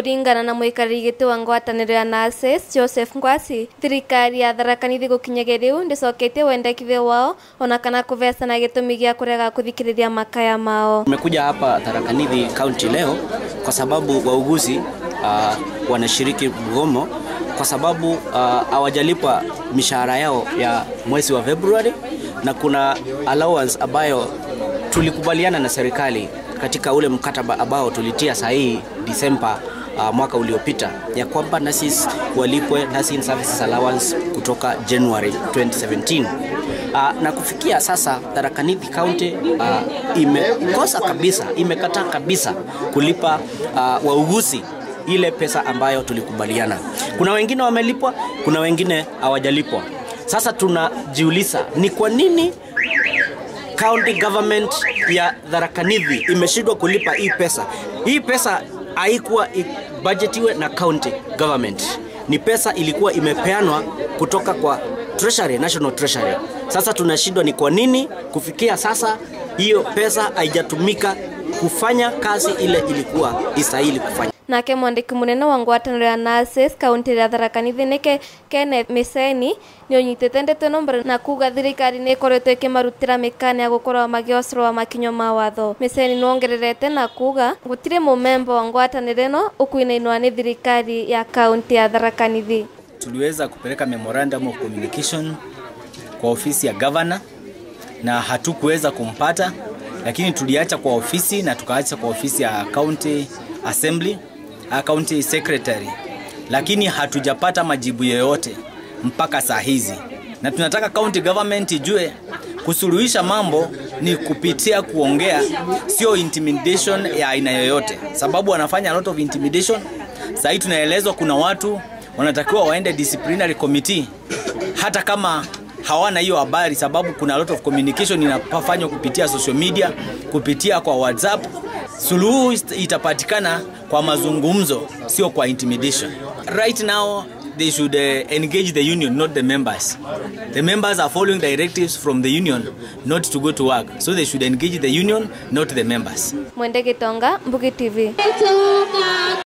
kuringana na muikariri giti wa ngwataniro ya NASES Joseph Ngwasi thirikari ya Tharaka Nithi gukinyagia riu ndicoketie wendekithio wao ona kana kuvecana gitumi gia kurega kuthikiriria makaya mao Tumekuja hapa Tharaka Nithi County leo kwa sababu wauguzi uh, wanashiriki mgomo kwa sababu hawajalipwa uh, mishahara yao ya mwezi wa Februari na kuna allowance ambayo tulikubaliana na serikali katika ule mkataba ambao tulitia sahihi Disemba uh, mwaka uliopita ya kwamba nurses walipwe nursing services allowance kutoka January 2017. Uh, na kufikia sasa Tharaka Nithi County uh, imekosa kabisa, imekataa kabisa kulipa uh, wauguzi ile pesa ambayo tulikubaliana. Kuna wengine wamelipwa, kuna wengine hawajalipwa. Sasa tunajiuliza ni kwa nini county government ya Tharaka Nithi imeshindwa kulipa hii pesa. Hii pesa haikuwa budgetiwe na county government, ni pesa ilikuwa imepeanwa kutoka kwa treasury, national treasury. Sasa tunashindwa ni kwa nini kufikia sasa hiyo pesa haijatumika kufanya kazi ile ilikuwa istahili kufanya nake mwandiki munene wa ngwataniro ya NASES kaunti ya Tharaka Nithi nike Kenneth Miseni ni unyitite ndeto ino mbere na kuga thirikari ni ikoretwo ikimarutira mikana ya gukorwo magiocrwa makinyo ma watho Miseni nuongererete na kuga gutire mumemba wa ngwataniro ino ukuinainwa ni thirikari ya kaunti ya Tharaka Nithi tuliweza kupeleka memorandum of communication kwa ofisi ya governor na hatukuweza kumpata, lakini tuliacha kwa ofisi na tukaacha kwa ofisi ya county assembly, county secretary, lakini hatujapata majibu yoyote mpaka saa hizi, na tunataka county government ijue kusuluhisha mambo ni kupitia kuongea, sio intimidation ya aina yoyote, sababu wanafanya a lot of intimidation. Saa hii tunaelezwa kuna watu wanatakiwa waende disciplinary committee hata kama hawana hiyo habari, sababu kuna a lot of communication inafanywa kupitia social media, kupitia kwa WhatsApp. Suluhu itapatikana kwa mazungumzo, sio kwa intimidation. Right now they should uh, engage the union, not the members. The members are following directives from the union not to go to work, so they should engage the union, not the members. Mwende Gitonga, Mbugi TV.